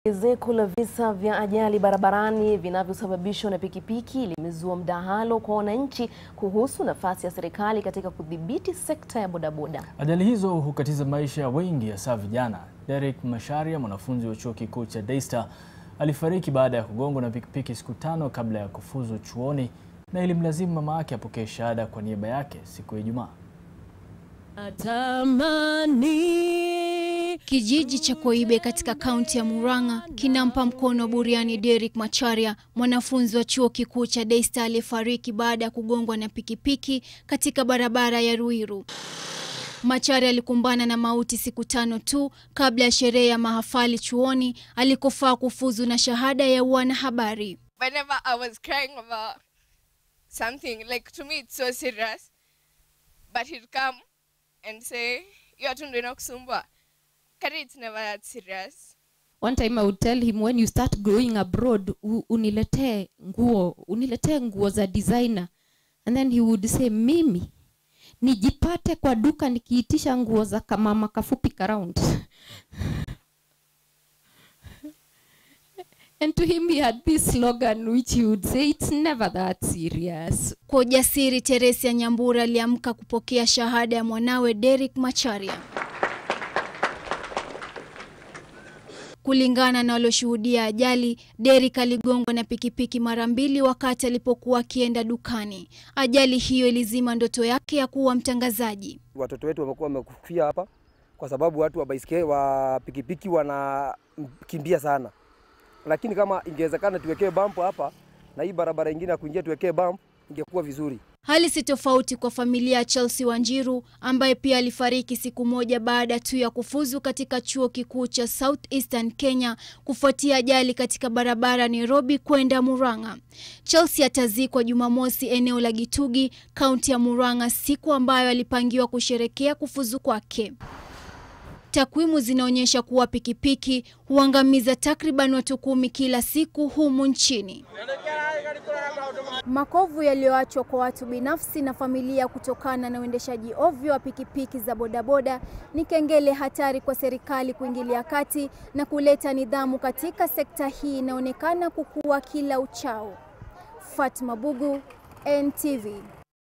Ongezeko la visa vya ajali barabarani vinavyosababishwa na pikipiki limezua mdahalo kwa wananchi kuhusu nafasi ya serikali katika kudhibiti sekta ya bodaboda. Ajali hizo hukatiza maisha ya wengi hasa vijana. Derek Macharia, mwanafunzi wa chuo kikuu cha Daystar, alifariki baada ya kugongwa na pikipiki siku tano kabla ya kufuzu chuoni na ilimlazimu mama yake apokee shahada kwa niaba yake siku ya Ijumaa. Kijiji cha Koibe katika kaunti ya Murang'a kinampa mkono wa buriani Derek Macharia, mwanafunzi wa chuo kikuu cha Daystar aliyefariki baada ya kugongwa na pikipiki katika barabara ya Ruiru. Macharia alikumbana na mauti siku tano tu kabla ya sherehe ya mahafali chuoni alikofaa kufuzu na shahada ya uanahabari. whenever I was crying about something, like to me it's so serious, but he'd come and say, you are tundu inakusumbua. Kari it's never that serious. One time I would tell him when you start going abroad u- uniletee nguo uniletee nguo za designer and then he would say mimi nijipate kwa duka nikiitisha nguo za kamama kafupi karound and to him he had this slogan which he would say it's never that serious Kwa ujasiri, Teresia Nyambura aliamka kupokea shahada ya mwanawe Derek Macharia. Kulingana na walioshuhudia ajali, Derek aligongwa na pikipiki mara mbili wakati alipokuwa akienda dukani. Ajali hiyo ilizima ndoto yake ya kuwa mtangazaji. Watoto wetu wamekuwa wamekufia hapa kwa sababu watu wa baisikeli wa pikipiki wanakimbia sana, lakini kama ingewezekana tuwekee bump hapa na hii barabara ingine ya kuingia tuwekee bump, ingekuwa vizuri. Hali si tofauti kwa familia ya Chelsea Wanjiru ambaye pia alifariki siku moja baada tu ya kufuzu katika chuo kikuu cha South Eastern Kenya kufuatia ajali katika barabara Nairobi kwenda Murang'a. Chelsea atazikwa Jumamosi eneo la Gitugi, kaunti ya Murang'a, siku ambayo alipangiwa kusherekea kufuzu kwake. Takwimu zinaonyesha kuwa pikipiki huangamiza takriban watu kumi kila siku humu nchini. Makovu yaliyoachwa kwa watu binafsi na familia kutokana na uendeshaji ovyo wa pikipiki za bodaboda ni kengele hatari kwa serikali kuingilia kati na kuleta nidhamu katika sekta hii inaonekana kukua kila uchao. Fatma Bugu, NTV.